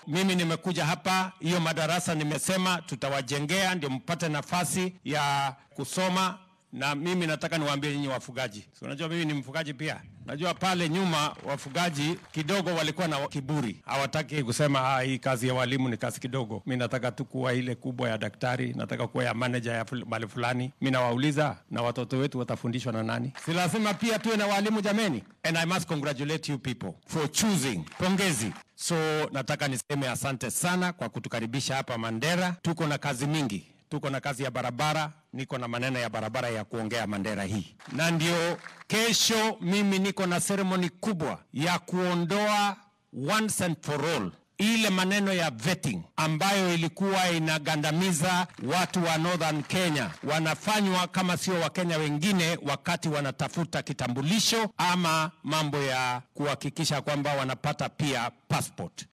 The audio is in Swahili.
mimi nimekuja hapa, hiyo madarasa nimesema tutawajengea ndio mpate nafasi ya kusoma na mimi nataka niwaambie nyinyi wafugaji, si unajua mimi ni mfugaji pia. Najua pale nyuma wafugaji kidogo walikuwa na kiburi, hawataki kusema ah, hii kazi ya walimu ni kazi kidogo. Mi nataka tu kuwa ile kubwa ya daktari, nataka kuwa ya manager ya ful- mahali fulani. Mi nawauliza, na watoto wetu watafundishwa na nani? Si lazima pia tuwe na walimu jameni? And I must congratulate you people for choosing. Pongezi. So nataka niseme asante sana kwa kutukaribisha hapa Mandera. Tuko na kazi mingi tuko na kazi ya barabara, niko na maneno ya barabara ya kuongea Mandera hii, na ndio kesho mimi niko na seremoni kubwa ya kuondoa once and for all ile maneno ya vetting ambayo ilikuwa inagandamiza watu wa Northern Kenya, wanafanywa kama sio Wakenya wengine wakati wanatafuta kitambulisho ama mambo ya kuhakikisha kwamba wanapata pia passport.